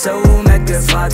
በሰው መገፋት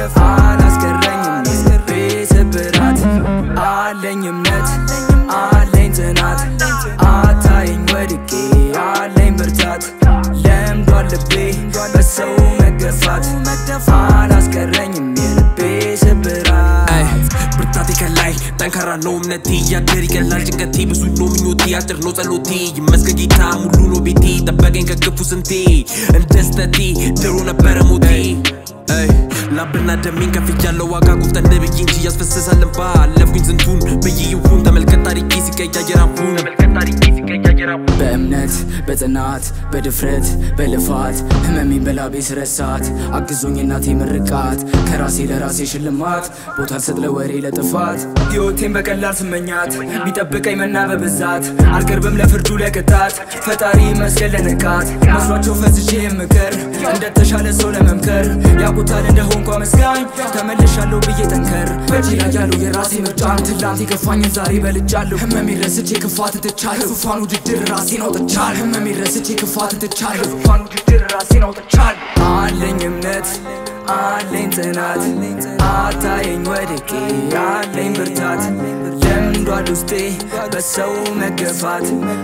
አላስቀረኝም የልቤ ስብራት አለኝ እምነት አለኝ ጽናት አታየኝ ወድቄ አለኝ ብርታት ለምዷል ልቤ በሰው መገፋት አላስቀረኝም የልቤ ስብራት ብርታቴ ከላይ ጠንካራ ነው እምነቴ እያደር ይቀላል ጭንቀቴ ብዙ ነው ምኞቴ አጭር ነው ጸሎቴ ይመስገን ጌታ ሙሉ ነው ቤቴ ጠበቀኝ ከክፉ ስንቴ እንደ ስተቴ ድሮ ነበረ ሞቴ አይ ላብና ደሜን ከፍያለው ዋጋ ቁፍጠን ብዬ እንጂ ያስፈስሳል እንባ አለፍኩኝ ስንቱን ብዬ ይሁን ተመልከት ታሪኬ ሲቀያየር አሁን ተመልከት ታሪኬ ሲቀያየር አሁን በእምነት በጽናት በድፍረት በልፋት ህመሜን በላቤ ስረሳት አግዞኝ እናቴ ምርቃት ከራሴ ለራሴ ሽልማት ቦታ ስጥ ለወሬ ለጥፋት ሕይወቴን በቀላል ስመኛት ቢጠብቀኝ መና በብዛት አልቀርብም ለፍርዱ ለቅጣት ፈጣሪ መስገን ለንቃት መስሏቸው ፈዝቼ የምክር እንደተሻለ ሰው ለመምከር ያውቁታል እንደሆንኩ አመስጋኝ ተመልሻለሁ ብዬ ጠንከር በእጅ ላይ ያለው የራሴ ምርጫ ትላንት የከፋኝን ዛሬ በልጫለሁ ህመሜን ረስቼ ክፋት ትቻለሁ ዙፋን ውድድር ራሴን አውጥቻለሁ ህመሜን ረስቼ ክፋት ትቻለሁ ዙፋን ውድድር ራሴን አውጥቻለሁ አለኝ እምነት አለኝ ጽናት አታየኝ ወድቄ አለኝ ብርታት ለምዷል ውስጤ በሰው መገፋት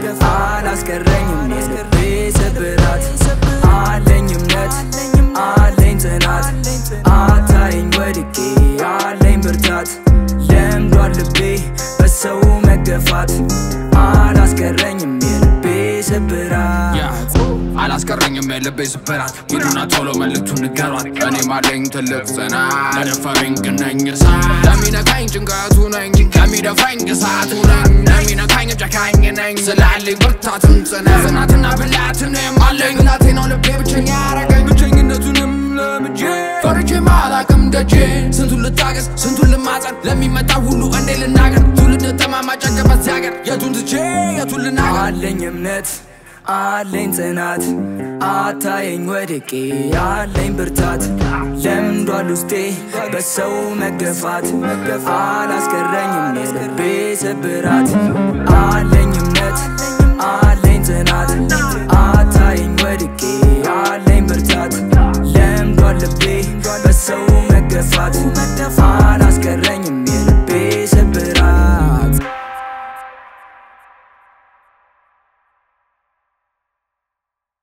አላስቀረኝም የልቤ ስብራት አለኝ እምነት አለኝ ጽናት አታየኝ ወድቄ አለኝ ብርታት ለምዷል ልቤ በሰው መገፋት አላስቀረኝም የልቤ ስብራት አላስቀረኝም የልቤ ስብራት ሂዱና ቶሎ መልእክቱን ንገሯት እኔም አለኝ ትልቅ ጽናት ለደፈረኝ ግን ነኝ እሳት ለሚነካኝ ጭንቀቱ ነኝ ለሚደፋኝ እሳቱ ነኝ ለሚነካኝ ጨካኝ ነኝ ስላለኝ ብርታትም ጽናት ጽናትና ብላትንም አለኝ እናቴ ነው ልቤ ብቸኛ ያረገኝ ብቸኝነቱንም ለምጄ ፈርቼም አላቅም ደጄ ስንቱን ልታገስ ስንቱን ልማጸን ለሚመጣ ሁሉ እንዴ ልናገር ትውልድ ጠማማ ጨቀበት ሲያገር የቱን ትቼ የቱን ልናገር አለኝ እምነት አለኝ ጽናት አታየኝ ወድቄ አለኝ ብርታት ለምዷል ውስጤ በሰው መገፋት አላስቀረኝም የልቤ ስብራት አለኝ እምነት አለኝ ጽናት አታየኝ ወድቄ አለኝ ብርታት ለምዷል ልቤ በሰው መገፋት አላስቀረኝም